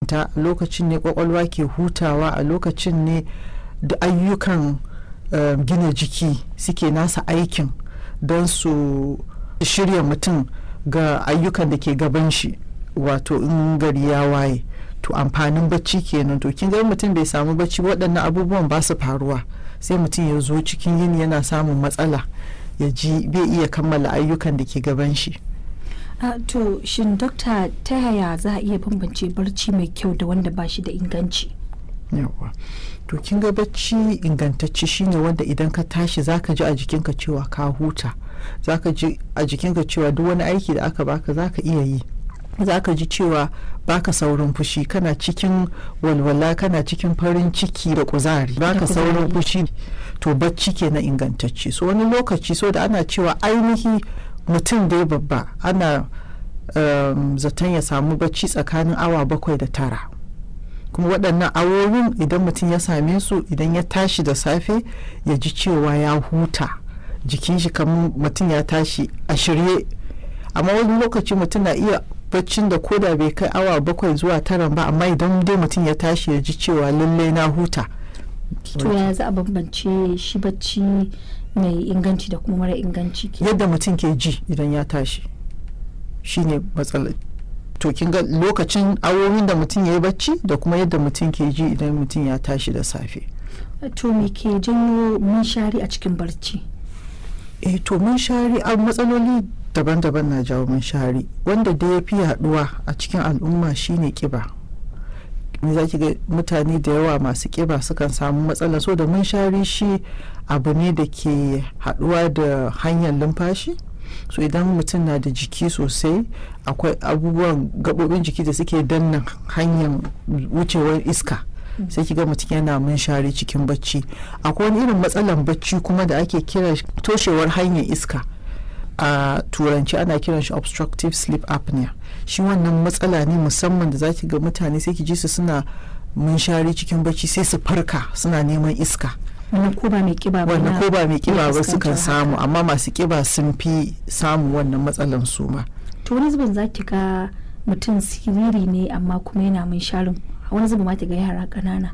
kwanta a lokacin ne kwakwalwa ke hutawa a lokacin ne da ayyukan uh, gina jiki suke nasa aikin don su shirya mutum ga ayyukan da ke gaban shi wato in gari ya waye to amfanin bacci kenan to kin ga mutum bai samu bacci waɗannan abubuwan ba su faruwa sai mutum ya zo cikin yini yana samun matsala ya ji bai iya kammala ayyukan da ke gaban shi Uh, to shin dokta ta yaya za a iya bambance barci mai kyau da wanda ba shi da inganci yawa to kin ga bacci ingantacce shine wanda idan ka tashi zaka ji a jikinka cewa ka huta zaka ji a jikinka cewa duk wani aiki da aka baka zaka iya yi zaka ji cewa baka saurin fushi kana cikin walwala kana cikin farin ciki da kuzari baka saurin fushi to bacci ke na ingantacce so wani lokaci so da ana cewa ainihi mutum dai babba ana um, zaton ya samu bacci tsakanin awa bakwai da tara kuma waɗannan awowin idan mutum ya same su idan ya tashi da safe ya ji cewa ya huta jikin shi kamar mutum ya tashi a shirye amma wani lokaci mutum na iya baccin da koda bai kai awa bakwai zuwa tara ba amma idan dai mutum ya tashi ya ji cewa lalle na huta to ya za a bambance shi bacci mai inganci da kuma mara inganci yadda mutum ke ji idan ya tashi shine matsalar to kin ga lokacin awowin da mutum ya yi bacci da kuma yadda mutum ke ji idan mutum ya tashi da safe to me ke janyo munshari a cikin barci eh to munshari a matsaloli daban-daban na jawo munshari wanda da ya fi yaduwa a cikin al'umma shine kiba me za ki ga mutane da yawa masu kiba sukan samu matsala so da munshari shi abu ne da ke haduwa da hanyar lumfashi so idan mutum na da jiki sosai akwai abubuwan gabobin jiki da suke danna hanyar wucewar iska sai kiga mutum yana munshari cikin bacci akwai wani irin matsalan bacci kuma da ake kira toshewar hanyar iska a turanci ana kiran shi obstructive sleep apnea shi wannan matsala ne musamman da zaki ga mutane sai ki ji su suna munshari cikin bacci sai su farka suna neman iska wannan ko ba mai kiba ba wannan ko ba mai kiba ba sukan samu amma masu kiba sun fi samu wannan matsalan su ma to wani zubin zaki ga mutum siriri ne amma kuma yana munsharin wani zubin ma ga yara ƙanana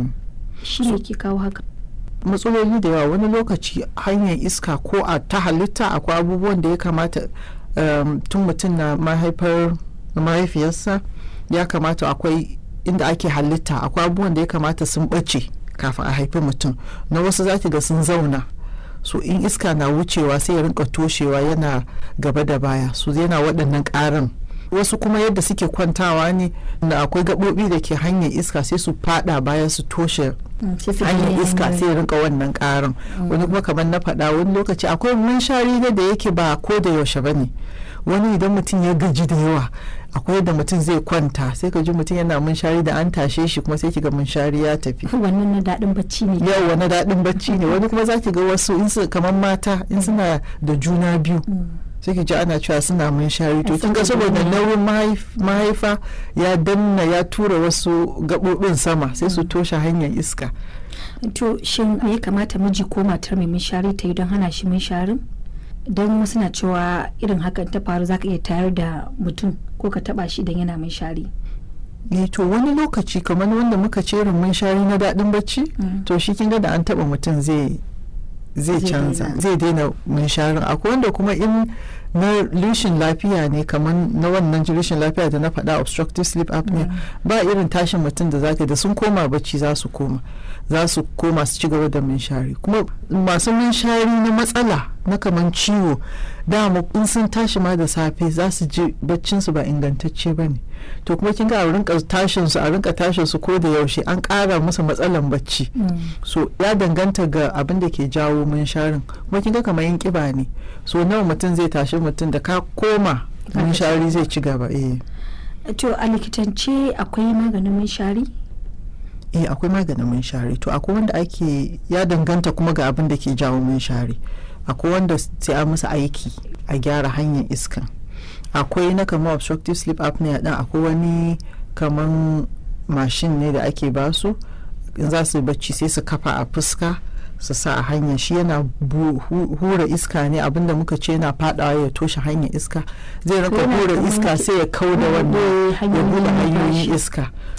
shi ne ke kawo haka matsaloli da yawa wani lokaci hanyar iska ko a ta halitta akwai abubuwan da ya kamata tun mutum na mahaifar mahaifiyarsa ya kamata akwai inda ake halitta akwai abubuwan da ya kamata sun ɓace kafin a haifi mutum na wasu zaki ga sun zauna so in iska na wucewa sai ya rinka toshewa yana gaba da baya so yana waɗannan ƙarin wasu kuma yadda suke kwantawa ne da akwai gaɓoɓi da ke hanyar iska sai su fada baya su toshe hanyar iska sai rinka wannan ƙarin wani kuma kamar na faɗa wani lokaci akwai munshari da yake ba ko da yaushe ba ne wani idan mutum ya gaji da yawa akwai yadda mutum zai kwanta sai ka ji mutum yana munshari da an tashe shi kuma sai kiga munshari ya tafi wannan na daɗin bacci ne yawa na daɗin bacci ne wani kuma za ki ga wasu in su kamar mata in suna da juna biyu sai ki ji ana cewa suna munshari to kin ga saboda nauyin mahaifa ya danna ya tura wasu gaɓoɓin sama sai su toshe hanyar iska to shin me ya kamata miji ko matar mai munshari ta yi don hana shi munsharin don wasu na cewa irin hakan ta faru zaka iya tayar da mutum ko ka taba shi idan yana munshari ne to wani lokaci kamar wanda muka ce irin munshari na daɗin bacci to shi kin ga da an taba mutum zai zai canza zai daina munsharin akwai wanda kuma in na rishin lafiya ne kamar na wannan rishin lafiya da na faɗa obstructive sleep apnea ba irin tashin mutum da zaka da sun koma bacci za su koma za su koma su ci gaba da munshari kuma masu munshari na matsala na kamar ciwo dama in sun tashi ma da safe za su ji baccin su ba ingantacce ba ne to kuma kin ga a rinka tashin su a rinka tashin su ko da yaushe an ƙara musu matsalan bacci so ya danganta ga abin da ke jawo munsharin kuma kin ga kamar yin kiba ne so nawa mutum zai tashi mutum da ka koma munshari zai ci gaba eh to a likitance akwai maganin munshari eh akwai maganin munshari to akwai wanda ake ya danganta kuma ga abin da ke jawo munshari akwai wanda sai a musu aiki a gyara hanyar iskan akwai na kamar obstructive sleep apnea din akwai wani kaman mashin ne da ake basu in za su bacci sai su kafa a fuska su sa a hanya shi yana hura iska ne abinda muka ce yana fadawa ya toshe hanyar iska zai raka hura iska sai ya kau da wannan ya bude hanyoyin iska